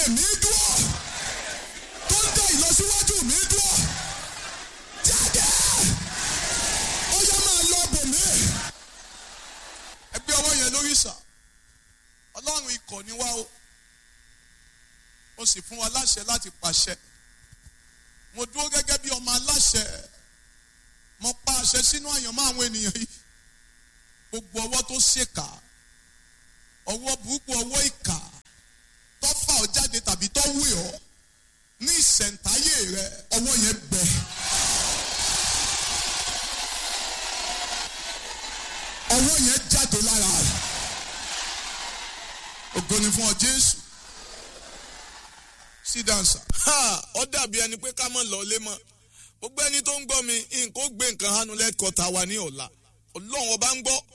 mi dúró tó ń dá ìlọsíwájú mi dúró jáde ó yá máa lọ bò mí. ẹgbẹ́ ọwọ́ yẹn lórí sà ọlọ́run ikọ̀ ni wá o ó sì fún wa láṣẹ láti pàṣẹ mo dúró gẹ́gẹ́ bí ọmọ aláṣẹ mo pa àṣẹ sínú àyànmọ́ àwọn ènìyàn yìí gbogbo ọwọ́ tó ṣèkà ọwọ́ burúkú ọwọ́ ìkà tó fà ọ́ jáde tàbí tó wé ọ́ ní ìṣẹ̀ǹtáyé rẹ ọwọ́ yẹn gbẹ. ọwọ́ yẹn jáde lára rẹ ògo ni fún ọ Jésù sí dansa. ó dàbí ẹni pé ká mọ̀ lọ́lé mọ́ gbogbo ẹni tó ń gbọ́ mi nǹkan ó gbé nǹkan hánu lẹ́kọ̀ọ́ta wa ní ọ̀la ọlọ́run ọba ń gbọ́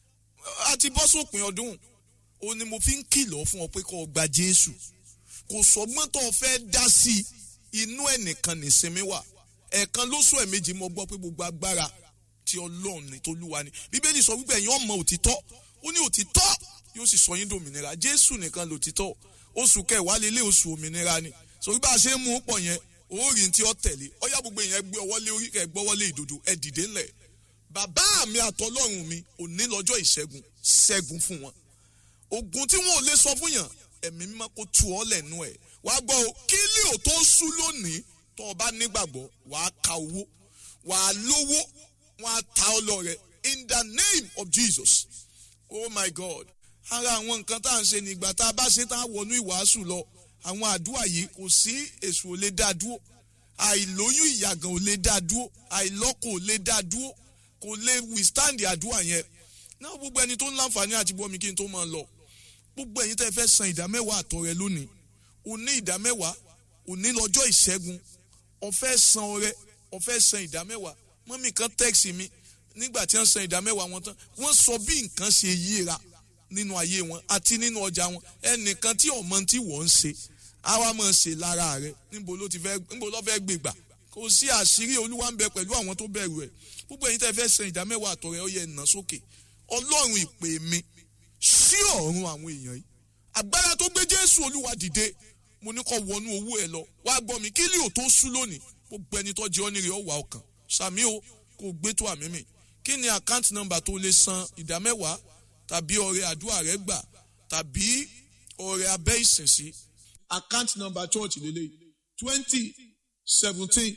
a ti bọ́ sópin ọdún o ni mo fi ń kìlọ̀ fún ọ pé kó o gba Jésù kò sọgbọ́n tó o fẹ́ dá sí i inú ẹnìkan nìsinmi wà ẹ̀ẹ̀kan lóṣù ẹ̀mejì mo gbọ́ pé gbogbo agbára ti ọlọ́run ni tolúwa ni bíbélì sọ wípé ẹ̀yin ọmọ òtítọ́ ó ní òtítọ́ yóò sì sọ yín dòmìnira Jésù nìkan lòtítọ́ oṣù kẹwàá lélẹ̀ oṣù òmìnira ni sórí bá a ṣe ń mú pọ̀ yẹn orí tí ó tẹ̀lé ọyá gbogbo èèyàn gbé ọwọ́ lé orí kẹ gbọ́wọ́ lé ìdodo ẹ dìde ńlẹ̀ bàbá mi àtọlọ́run mi òní lọ́jọ́ ìṣẹ́gun ṣẹ́gun fún wọn ogun tí wọn ò lè sọ fún yàn ẹ̀mí mímọ́ kó tu ọ́ lẹ́nu ẹ̀ wá gbọ́ o kí lè ò tó sú lónìí tó o bá nígbàgbọ́ wàá ka owó wàá lówó wọn á ta ọ lọ rẹ in the name of Jesus oh my God ara àwọn nǹkan tá à ń ṣe nígbà tá a bá ṣe tá a wọnú ìwàásù lọ àwọn àdúrà yìí kò sí èṣù ò lè dá dúró àìlóyún ìyàgàn ò lè dá dúró àìlọ́kọ ò lè dá dúró kò lè withstand àdúrà yẹn náà gbogbo ẹni tó ń láǹfààní àti bọ́ mi kí n tó máa lọ gbogbo ẹ̀yin tẹ́ fẹ́ san ìdámẹ́wàá àtọrẹ lónìí òní ìdámẹ́wàá òní lọ́jọ́ ìṣẹ́gun ó fẹ́ san ọrẹ ó fẹ́ san ìdámẹ́wàá mọ́mì kan tẹ́ẹ̀sì mi nígbà tí wọ́n san ìdámẹ́wàá wọn tán wọ́n sọ bí nǹkan ṣe yíra nínú ayé wọn àti nínú ọjà wọn ẹnìkan tí ọmọ tí wọ́n ń ṣe àwa máa ṣe lára rẹ níbo ló ti fẹ́ níbo ló fẹ́ gbé gbà kò sí àṣírí olúwa ń bẹ pẹ̀lú àwọn tó bẹ̀rù ẹ̀ gbogbo ẹ̀yin tẹ́ fẹ́ san ìdámẹ́wàá àtọrẹ ó yẹ ẹ̀ nà sókè ọlọ́run ìpè mi sí ọ̀run àwọn èèyàn yìí agbára tó gbé jésù olúwa dìde mo ní kó wọnú owó ẹ lọ wá gbọ́ mi kí lè ò tó sú lónìí gbogbo ẹni tó jẹ́ ọ́ nírè ọ̀wà ọkàn sàmí o kò gbé tó àmì mi kí ni àkáǹtì nọ́mbà tó lè san ìdámẹ́wàá tàbí ọrẹ àdúrà rẹ gbà tàbí ọrẹ abẹ́ ìsìn sí. account number church lele twenty seventeen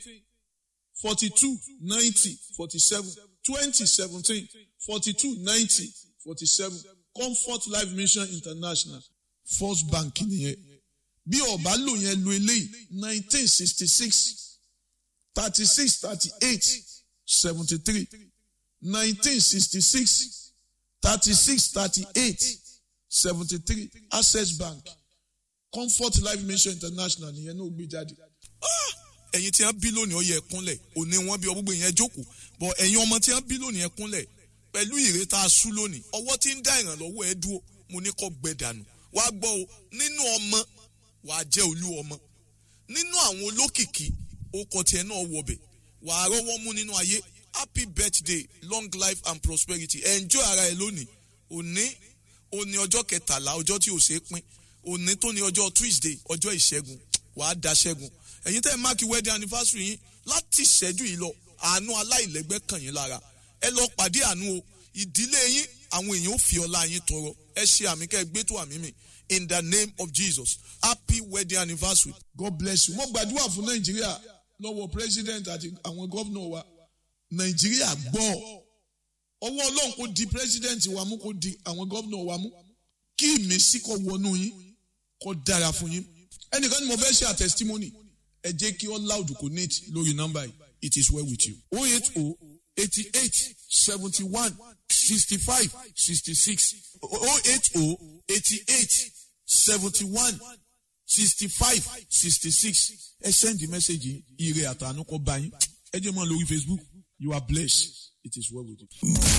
forty two ninety forty seven twenty seventeen forty two ninety forty seven comfort life mission international first bank nìyẹn bí ọba lò yẹn lo eléyìí nineteen sixty six thirty six thirty eight seventy three nineteen sixty six thirty six thirty eight seventy three access bank comfort life mission international nìyẹn náà gbé jáde. ẹ̀yin tí wọ́n bí lónìí ó yẹ kúnlẹ̀ òní wọ́n bí ọgbọ́gbọ́ yẹn jókòó bọ̀ ẹ̀yin ọmọ tí wọ́n bí lónìí ẹ kúnlẹ̀ pẹ̀lú ìrètà asú lónìí ọwọ́ tí ń dá ìrànlọ́wọ́ ẹ dúró mo ní kó gbẹ dànù wá gbọ́ o nínú ọmọ wàá jẹ́ olú ọmọ nínú àwọn olókìkí okọ̀ tiẹ̀ náà wọbẹ̀ wàá rọ́wọ́ mú nínú ayé happy birthday long life and prosperity enjoy ara ẹ lónìí òní òní ọjọ́ kẹtàlá ọjọ́ tí ò ṣe é pín òní tó ní ọjọ́ tuesday ọjọ́ ìṣẹ́gun wàá da ṣẹ́gun ẹ̀yin tẹ́ ẹ máàkì wedding anniversary yín láti ìṣẹ́jú yìí lọ àánú aláìlẹ́gbẹ́ kàn yín lára ẹ lọ pàdé àánú o ìdílé yín àwọn èèyàn ò fi ọlá yín tọrọ ẹ ṣe àmì kẹ́ ẹ gbé tó àmì mi in the name of jesus happy wedding anniversary. god bless you mo gbàdúrà fún nàìjíríà lọ́wọ́ president àti àwọn gómìnà wa nàìjíríà gbọ́ ọwọ́ ọlọ́run kò di president wa mú kò di àwọn gómìnà wa mú kí ìmísí kó wọnú yín kó dára fún yín ẹnìkan ni mo fẹ́ ṣe a testimony ẹ jẹ́ kí all loud connect lórí nọ́mbà yìí it is well with you. oh eight oh eighty eight seventy one sixty five sixty six oh eight oh eighty eight seventy one sixty five sixty six ẹ send the message yìí ire àtànú kọ bá yín ẹ jẹ́ mọ́ lórí facebook you are blessed it is well with you.